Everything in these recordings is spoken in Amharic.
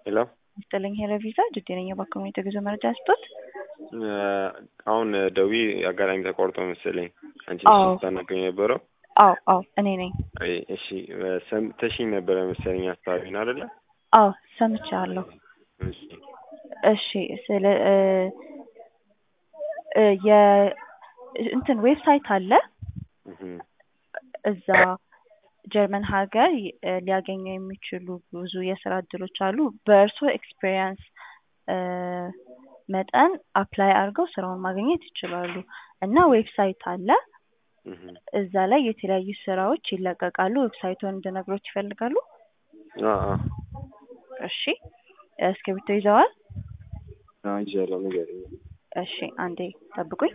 ሄሎ ይስጥልኝ ሄሎ ቪዛ ጅዴ ነኝ። በኮሚኒቲ ጉዞ መረጃ ስጦት አሁን ደዊ አጋጣሚ ተቋርጦ መሰለኝ አንቺ አዎ። ስታናገኝ የነበረው አዎ አዎ እኔ ነኝ። አይ፣ እሺ ሰምተሽኝ ነበረ መሰለኝ አካባቢን አይደለ? አዎ ሰምቻለሁ። እሺ እሺ ስለ እ እ የ እንትን ዌብሳይት አለ እህ እዛ ጀርመን ሀገር እ ሊያገኙ የሚችሉ ብዙ የስራ እድሎች አሉ። በእርሶ ኤክስፔሪየንስ እ መጠን አፕላይ አድርገው ስራውን ማግኘት ይችላሉ እና ዌብሳይት አለ እህ እዛ ላይ የተለያዩ ስራዎች ይለቀቃሉ። ዌብሳይቱን እንድነግሮት ይፈልጋሉ? አ አ እሺ እስክሪብቶ ይዘዋል? አይ ይዣለሁ ንገሪኝ። እሺ አንዴ ጠብቁኝ።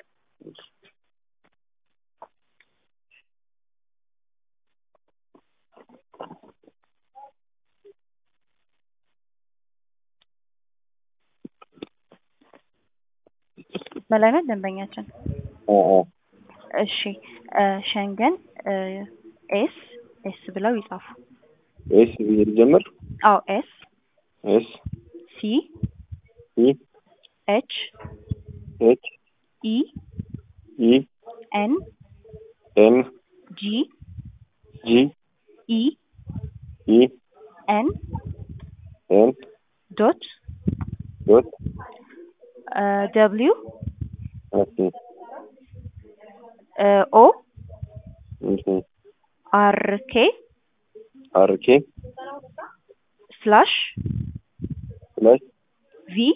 በላይ ነው ደንበኛችን። አ አ እሺ እ ሸንገን እ ኤስ ኤስ ብለው ይጻፉ። ኤስ ብዬ ልጀምር? አዎ ኤስ ኤስ ሲ ኢ ኤች ኤች ኢ ኢ ኤን ኤን ጂ ጂ ኢ ኢ ኤን ኤን ዶት ዶት ደብሊው ኦኬ ኦ እሺ አር ኬ አር ኬ ስላሽ ፍላሽ ቪ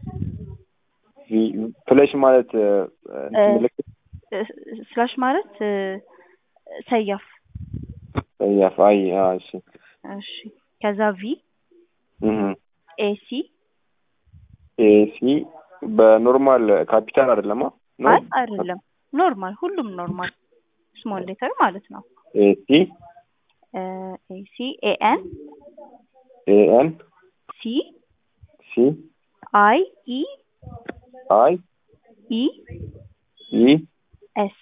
ቪ ፍላሽ ማለት እ፣ እንትን ምልክት ስላሽ ማለት እ፣ ሰያፍ ያፍ አይ አ እሺ እሺ ከዛ ቪ እህ ኤሲ ኤሲ በኖርማል ካፒታል አይደለማ? ነው አይ አይደለም ኖርማል ሁሉም ኖርማል ስሞል ሌተር ማለት ነው ኤሲ ኤሲ ኤኤን ኤኤን ሲ ሲ አይ ኢ አይ ኢ ኢ ኤስ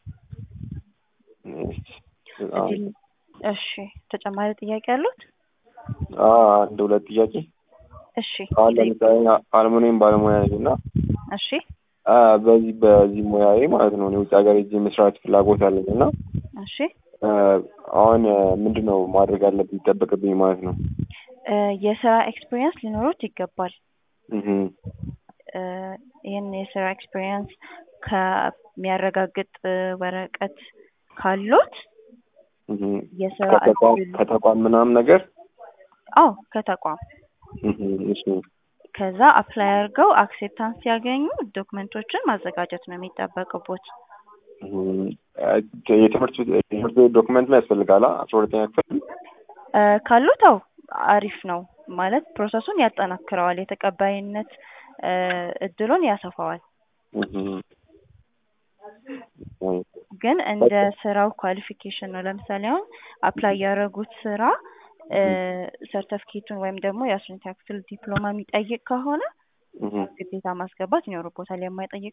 አ እሺ ተጨማሪ ጥያቄ አሉት አ አንድ ሁለት ጥያቄ እሺ አሁን ለምሳሌ አልሙኒየም ባለሙያ ነኝ እና እሺ አ በዚህ በዚህ ሙያዬ ማለት ነው እኔ ውጭ ሀገር ሄጄ መስራት ፍላጎት አለኝ እና እሺ አ አሁን ምንድን ነው ማድረግ አለብኝ ይጠበቅብኝ ማለት ነው? እ የስራ ኤክስፒሪየንስ ሊኖሩት ይገባል እህ እ ይህን የስራ ኤክስፒሪየንስ ከሚያረጋግጥ እ ወረቀት ካሎት እህ የስራ ከተቋም እድል ከተቋም ምናምን ነገር አዎ ከተቋም እህ እሺ ከዛ አፕላይ አድርገው አክሴፕታንስ ሲያገኙ ዶክመንቶችን ማዘጋጀት ነው የሚጠበቅቦት። እህ የትምህርት የትምህርት ቤት ዶክመንት ላይ ያስፈልጋል አ አስራ ሁለተኛ ክፍል እ ካሉት አዎ አሪፍ ነው ማለት ፕሮሰሱን ያጠናክረዋል፣ የተቀባይነት እ እድሉን ያሰፋዋል። እህ ግን እንደ ስራው ኳሊፊኬሽን ነው። ለምሳሌ አሁን አፕላይ ያደረጉት ስራ እ ሰርተፍኬቱን ወይም ደግሞ የአስረኛ ክፍል ዲፕሎማ የሚጠይቅ ከሆነ እህ ግዴታ ማስገባት ይኖርቦታል። የማይጠይቅ